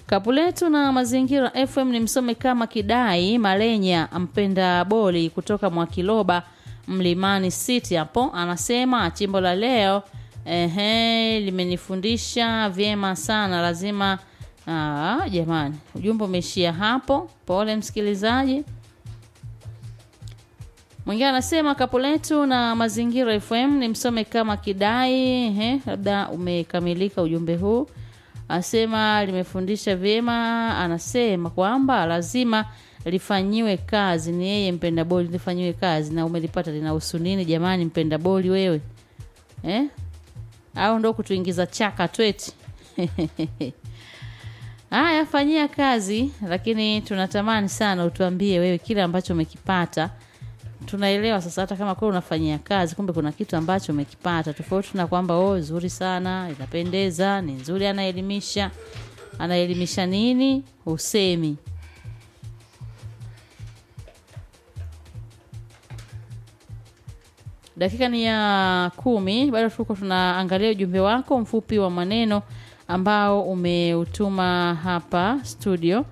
Kapuletu na Mazingira FM ni msome kama Kidai Malenya mpenda boli kutoka Mwakiloba Mlimani City hapo, anasema chimbo la leo ehe, limenifundisha vyema sana, lazima aa, jamani, ujumbe umeishia hapo. Pole msikilizaji. Mwingine anasema Kapuletu na Mazingira FM ni msome kama Kidai. Ehe, labda umekamilika ujumbe huu asema limefundisha vyema. Anasema kwamba lazima lifanyiwe kazi. Ni yeye mpenda boli, lifanyiwe kazi. Na umelipata linahusu nini jamani, mpenda boli wewe eh? Au ndo kutuingiza chaka tweti? Haya, fanyia kazi, lakini tunatamani sana utuambie wewe kile ambacho umekipata. Tunaelewa sasa, hata kama kwa unafanyia kazi, kumbe kuna kitu ambacho umekipata, tofauti na kwamba oh, nzuri sana, inapendeza, ni nzuri, anaelimisha. Anaelimisha nini? Usemi. Dakika ni ya kumi, bado tuko tunaangalia ujumbe wako mfupi wa maneno ambao umeutuma hapa studio.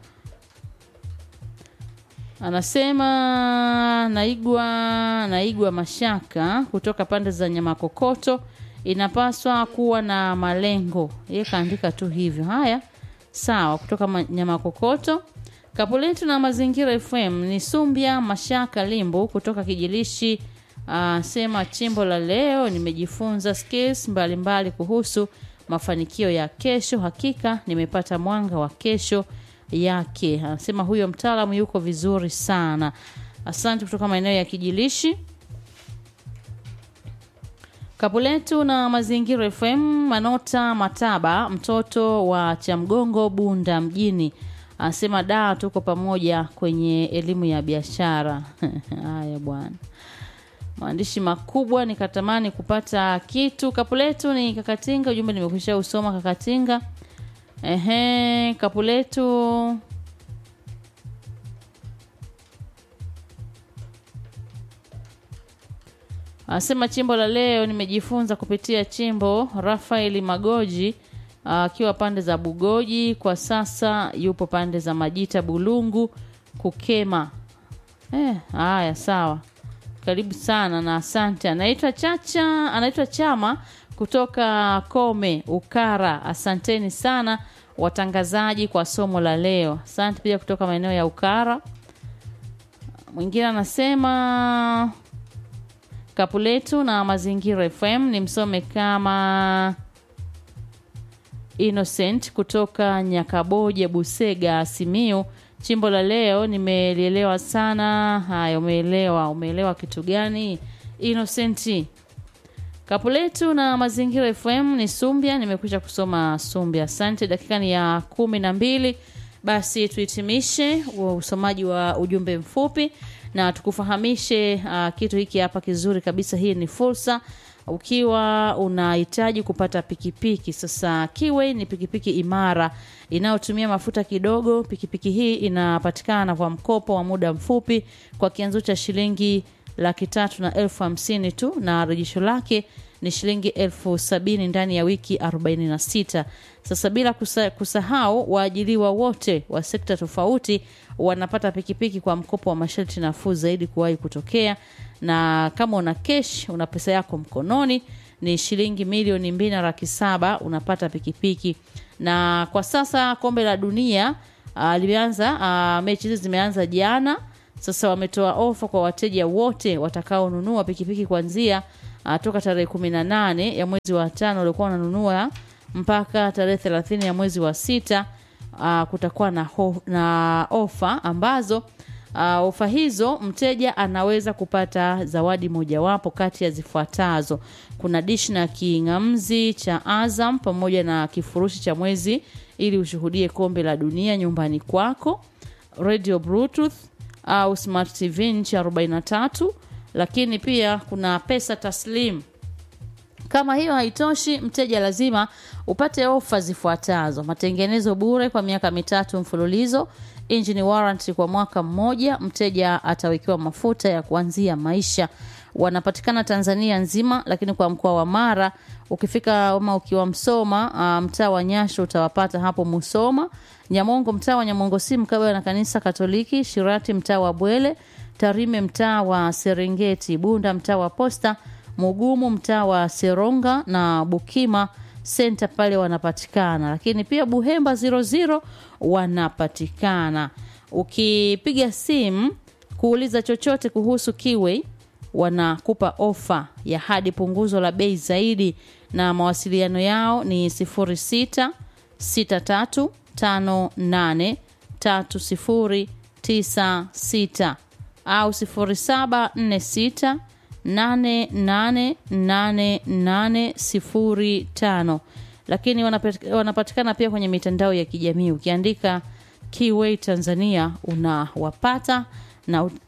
Anasema naigwa naigwa mashaka kutoka pande za Nyamakokoto, inapaswa kuwa na malengo. Yeye kaandika tu hivyo. Haya, sawa, kutoka ma- Nyamakokoto. Kapuletu na Mazingira FM ni Sumbia Mashaka Limbu kutoka Kijilishi. Uh, sema chimbo la leo nimejifunza skills mbalimbali kuhusu mafanikio ya kesho. Hakika nimepata mwanga wa kesho yake. Anasema huyo mtaalamu yuko vizuri sana. Asante kutoka maeneo ya Kijilishi. Kapuletu na Mazingira FM, Manota Mataba, mtoto wa Chamgongo, Bunda mjini, anasema da, tuko pamoja kwenye elimu ya biashara. Haya bwana, maandishi makubwa, nikatamani kupata kitu. Kapuletu ni Kakatinga, ujumbe nimekwisha usoma Kakatinga. Ehe, Kapuletu Anasema chimbo la leo nimejifunza kupitia chimbo Rafaeli Magoji akiwa pande za Bugoji, kwa sasa yupo pande za Majita Bulungu Kukema. Eh, haya sawa. Karibu sana na asante. Anaitwa Chacha, anaitwa Chama kutoka Kome Ukara. Asanteni sana watangazaji kwa somo la leo. Asante pia kutoka maeneo ya Ukara. Mwingine anasema Kapuletu na Mazingira FM ni msome kama Innocent kutoka Nyakaboje, Busega, Simiu. Chimbo la leo nimelielewa sana. Haya, umeelewa? Umeelewa kitu gani Innocent? Kapuletu na Mazingira FM ni Sumbia. Nimekwisha kusoma Sumbia, asante. Dakika ni ya kumi na mbili. Basi tuhitimishe usomaji wa ujumbe mfupi na tukufahamishe uh, kitu hiki hapa kizuri kabisa. Hii ni fursa ukiwa unahitaji kupata pikipiki. Sasa Kiway ni pikipiki imara inayotumia mafuta kidogo. Pikipiki hii inapatikana kwa mkopo wa muda mfupi kwa kianzo cha shilingi laki tatu na elfu hamsini tu na rejesho lake ni shilingi elfu sabini ndani ya wiki 46. Sasa bila kusa, kusahau waajiriwa wote wa sekta tofauti wanapata pikipiki kwa mkopo wa masharti nafuu zaidi kuwahi kutokea, na kama una kesh, una pesa yako mkononi ni shilingi milioni mbili na laki saba unapata pikipiki. Na kwa sasa kombe la dunia uh, limeanza uh, mechi hizi zimeanza jana. Sasa wametoa ofa kwa wateja wote watakaonunua pikipiki kuanzia uh, toka tarehe kumi na nane ya mwezi wa tano waliokuwa wananunua mpaka tarehe thelathini ya mwezi wa sita. Uh, kutakuwa na, ho, na ofa ambazo uh, ofa hizo mteja anaweza kupata zawadi mojawapo kati ya zifuatazo: kuna dish na king'amzi cha Azam pamoja na kifurushi cha mwezi ili ushuhudie kombe la dunia nyumbani kwako, radio bluetooth au smart tv inchi 43, lakini pia kuna pesa taslim kama hiyo haitoshi, mteja lazima upate ofa zifuatazo: matengenezo bure kwa miaka mitatu mfululizo, engine warranty kwa mwaka mmoja, mteja atawekewa mafuta ya kuanzia maisha. Wanapatikana Tanzania nzima, lakini kwa mkoa wa Mara ukifika ama ukiwa Msoma uh, mtaa wa Nyasho utawapata hapo Musoma, Nyamongo mtaa wa Nyamongo si mkabala na kanisa Katoliki, Shirati mtaa wa Bwele, Tarime mtaa wa Serengeti, Bunda mtaa wa Posta, Mugumu mtaa wa Seronga na Bukima senta pale wanapatikana, lakini pia Buhemba 00 wanapatikana. Ukipiga simu kuuliza chochote kuhusu Kiway wanakupa ofa ya hadi punguzo la bei zaidi, na mawasiliano yao ni 06 63 58 3096 au 0746 888805 lakini wanapet- wanapatikana pia kwenye mitandao ya kijamii ukiandika Kiway Tanzania unawapata na ut-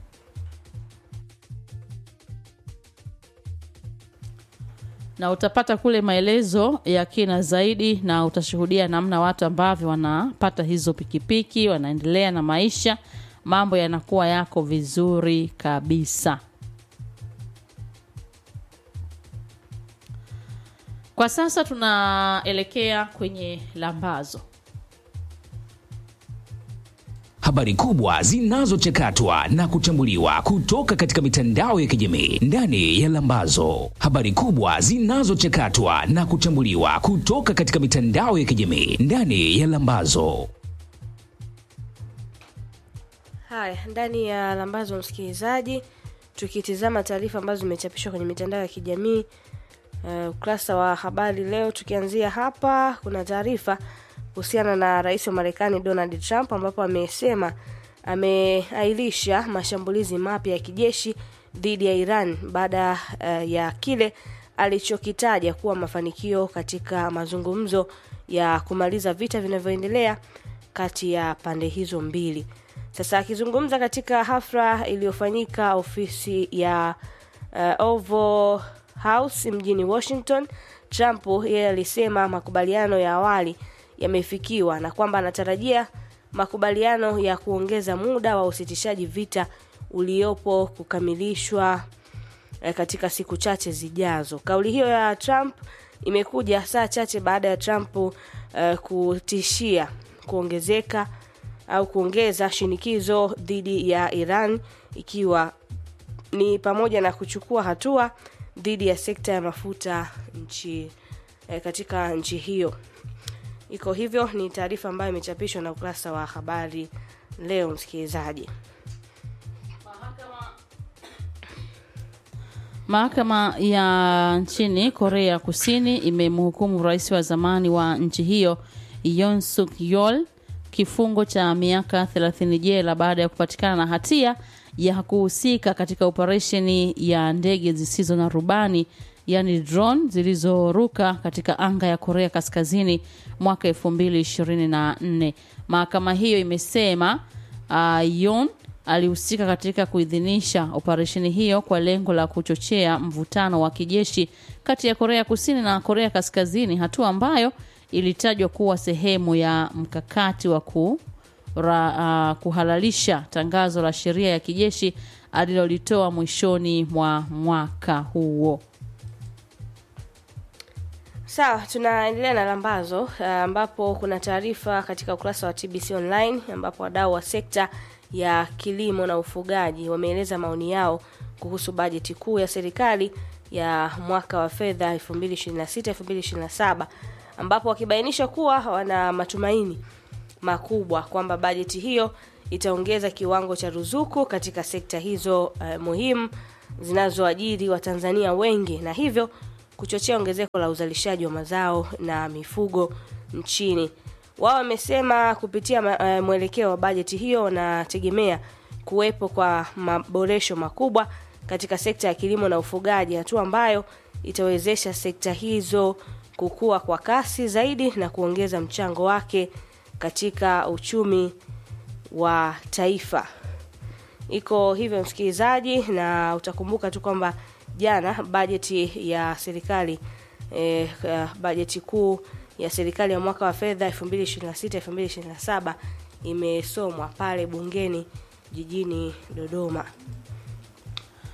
na utapata kule maelezo ya kina zaidi na utashuhudia namna watu ambavyo wanapata hizo pikipiki wanaendelea na maisha mambo yanakuwa yako vizuri kabisa kwa sasa tunaelekea kwenye lambazo Habari kubwa zinazochakatwa na kuchambuliwa kutoka katika mitandao ya kijamii ndani ya Lambazo. Habari kubwa zinazochakatwa na kuchambuliwa kutoka katika mitandao ya kijamii ndani ya Lambazo. Haya, ndani ya lambazo msikilizaji, tukitizama taarifa ambazo zimechapishwa kwenye mitandao ya kijamii uh, ukurasa wa habari leo, tukianzia hapa, kuna taarifa kuhusiana na rais wa Marekani Donald Trump ambapo amesema ameailisha mashambulizi mapya ya kijeshi dhidi ya Iran baada uh, ya kile alichokitaja kuwa mafanikio katika mazungumzo ya kumaliza vita vinavyoendelea kati ya pande hizo mbili. Sasa akizungumza katika hafla iliyofanyika ofisi ya uh, Oval House mjini Washington, Trump yeye alisema makubaliano ya awali yamefikiwa na kwamba anatarajia makubaliano ya kuongeza muda wa usitishaji vita uliopo kukamilishwa eh, katika siku chache zijazo. Kauli hiyo ya Trump imekuja saa chache baada ya Trump uh, kutishia kuongezeka au kuongeza shinikizo dhidi ya Iran ikiwa ni pamoja na kuchukua hatua dhidi ya sekta ya mafuta nchi eh, katika nchi hiyo. Iko hivyo, ni taarifa ambayo imechapishwa na ukurasa wa habari leo, msikilizaji. Mahakama ya nchini Korea Kusini imemhukumu rais wa zamani wa nchi hiyo Yoon Suk Yeol kifungo cha miaka 30 jela baada ya kupatikana na hatia ya kuhusika katika operesheni ya ndege zisizo na rubani yani drone zilizoruka katika anga ya Korea Kaskazini mwaka 2024. Mahakama hiyo imesema uh, Yoon alihusika katika kuidhinisha operesheni hiyo kwa lengo la kuchochea mvutano wa kijeshi kati ya Korea Kusini na Korea Kaskazini, hatua ambayo ilitajwa kuwa sehemu ya mkakati wa ku, ra, uh, kuhalalisha tangazo la sheria ya kijeshi alilolitoa mwishoni mwa mwaka huo. Sawa, tunaendelea na lambazo uh, ambapo kuna taarifa katika ukurasa wa TBC Online ambapo wadau wa sekta ya kilimo na ufugaji wameeleza maoni yao kuhusu bajeti kuu ya serikali ya mwaka wa fedha 2026-2027 ambapo wakibainisha kuwa wana matumaini makubwa kwamba bajeti hiyo itaongeza kiwango cha ruzuku katika sekta hizo uh, muhimu zinazoajiri Watanzania wengi na hivyo kuchochea ongezeko la uzalishaji wa mazao na mifugo nchini. Wao wamesema kupitia ma- eh, mwelekeo wa bajeti hiyo wanategemea kuwepo kwa maboresho makubwa katika sekta ya kilimo na ufugaji, hatua ambayo itawezesha sekta hizo kukua kwa kasi zaidi na kuongeza mchango wake katika uchumi wa taifa. Iko hivyo msikilizaji, na utakumbuka tu kwamba jana bajeti ya serikali eh, eh, bajeti kuu ya serikali ya mwaka wa fedha 2026-2027 imesomwa pale bungeni jijini Dodoma.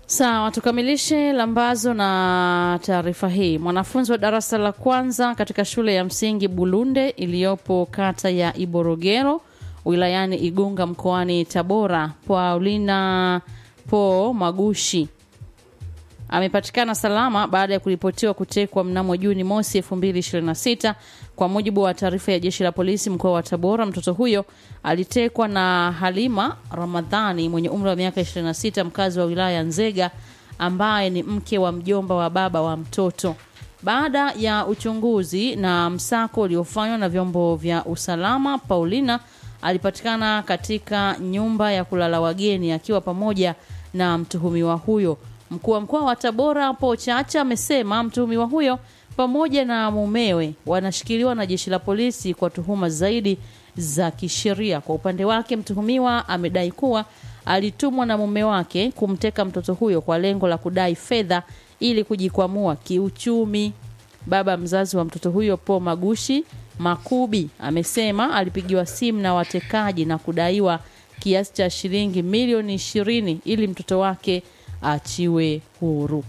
Sawa, tukamilishe lambazo na taarifa hii. Mwanafunzi wa darasa la kwanza katika shule ya msingi Bulunde iliyopo kata ya Iborogero wilayani Igunga mkoani Tabora, Paulina Po Magushi amepatikana salama baada ya kuripotiwa kutekwa mnamo Juni mosi 2026. Kwa mujibu wa taarifa ya jeshi la polisi mkoa wa Tabora, mtoto huyo alitekwa na Halima Ramadhani mwenye umri wa miaka 26, mkazi wa wilaya ya Nzega, ambaye ni mke wa mjomba wa baba wa mtoto. Baada ya uchunguzi na msako uliofanywa na vyombo vya usalama, Paulina alipatikana katika nyumba ya kulala wageni akiwa pamoja na mtuhumiwa huyo. Mkuu wa mkoa wa Tabora Po Chacha amesema mtuhumiwa huyo pamoja na mumewe wanashikiliwa na jeshi la polisi kwa tuhuma zaidi za kisheria. Kwa upande wake, mtuhumiwa amedai kuwa alitumwa na mume wake kumteka mtoto huyo kwa lengo la kudai fedha ili kujikwamua kiuchumi. Baba mzazi wa mtoto huyo Po Magushi Makubi amesema alipigiwa simu na watekaji na kudaiwa kiasi cha shilingi milioni ishirini ili mtoto wake achiwe huru.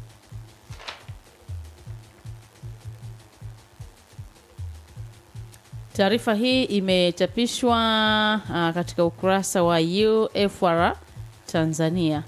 Taarifa hii imechapishwa uh, katika ukurasa wa UFR Tanzania.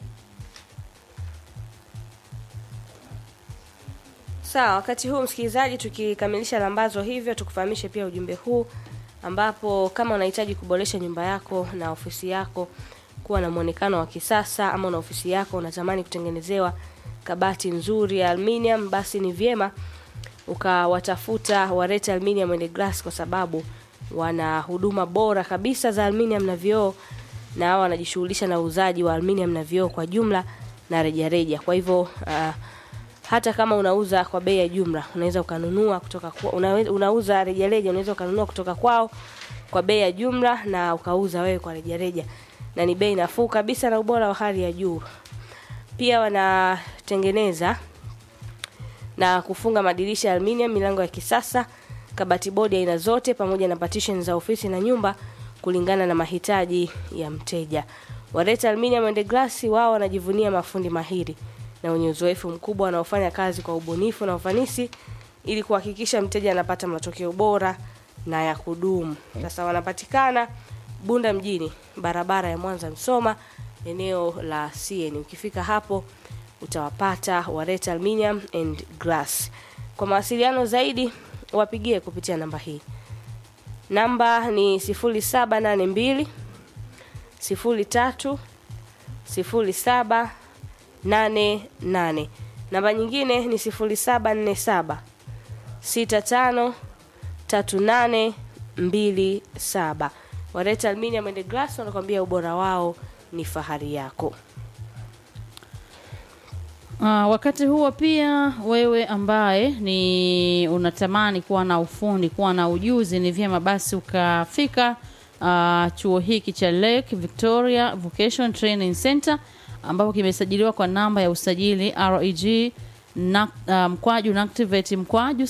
Sawa, wakati huu msikilizaji, tukikamilisha lambazo hivyo, tukufahamishe pia ujumbe huu, ambapo kama unahitaji kuboresha nyumba yako na ofisi yako kuwa na mwonekano wa kisasa, ama una ofisi yako unatamani kutengenezewa kabati nzuri ya aluminium, basi ni vyema ukawatafuta Wareta Aluminium and Glass kwa sababu wana huduma bora kabisa za aluminium na vioo, na hao wanajishughulisha na uuzaji wa aluminium na vioo kwa jumla na rejareja. Kwa hivyo uh, hata kama unauza kwa bei ya jumla unaweza ukanunua kutoka kwa, una, unauza rejareja unaweza ukanunua kutoka kwao kwa bei ya jumla na ukauza wewe kwa rejareja, na ni bei nafuu kabisa na ubora wa hali ya juu. Pia wanatengeneza na kufunga madirisha ya aluminium, milango ya kisasa, kabati bodi aina zote, pamoja na partition za ofisi na nyumba kulingana na mahitaji ya mteja. Wareta Aluminium and Glass wao wanajivunia mafundi mahiri na wenye uzoefu mkubwa wanaofanya kazi kwa ubunifu na ufanisi ili kuhakikisha mteja anapata matokeo bora na ya kudumu. Sasa wanapatikana Bunda mjini, barabara ya Mwanza Msoma, eneo la CN. Ukifika hapo utawapata Wareta Aluminium and Glass. Kwa mawasiliano zaidi wapigie kupitia namba hii. Namba ni 0782 03 07 88. Namba nyingine ni 0747 65 38 27. Wareta Aluminium and Glass wanakuambia ubora wao ni fahari yako. Uh, wakati huo pia wewe ambaye ni unatamani kuwa na ufundi, kuwa na ujuzi, ni vyema basi ukafika uh, chuo hiki cha Lake Victoria Vocation Training Center ambapo kimesajiliwa kwa namba ya usajili REG na, uh, mkwaju NACTIVATE mkwaju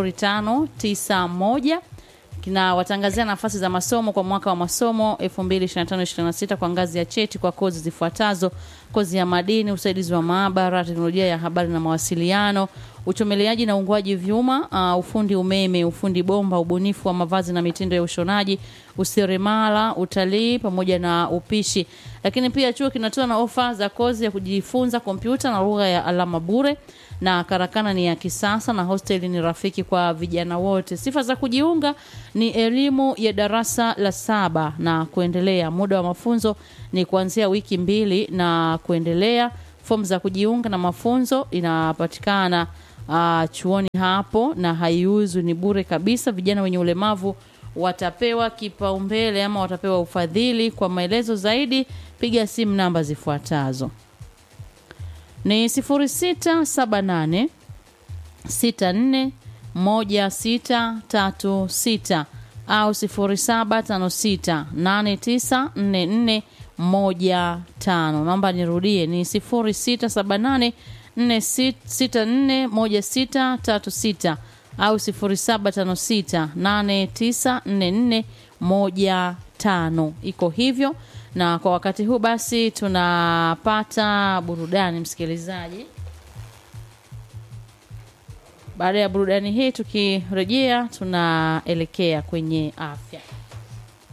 0591 kinawatangazia nafasi za masomo kwa mwaka wa masomo 2025-26 kwa ngazi ya cheti kwa kozi zifuatazo: kozi ya madini, usaidizi wa maabara, teknolojia ya habari na mawasiliano, uchomeleaji na uungwaji vyuma, uh, ufundi umeme, ufundi bomba, ubunifu wa mavazi na mitindo ya ushonaji, useremala, utalii pamoja na upishi. Lakini pia chuo kinatoa na ofa za kozi ya kujifunza kompyuta na lugha ya alama bure na karakana ni ya kisasa na hosteli ni rafiki kwa vijana wote. Sifa za kujiunga ni elimu ya darasa la saba na kuendelea. Muda wa mafunzo ni kuanzia wiki mbili na kuendelea. Fomu za kujiunga na mafunzo inapatikana uh, chuoni hapo na haiuzwi, ni bure kabisa. Vijana wenye ulemavu watapewa kipaumbele ama watapewa ufadhili. Kwa maelezo zaidi, piga simu namba zifuatazo ni 0678 64 1636 au 0756 8944 15. Naomba nirudie, ni 0678 64 1636 au 0756 8944 tano iko hivyo na kwa wakati huu basi tunapata burudani msikilizaji baada ya burudani hii tukirejea tunaelekea kwenye afya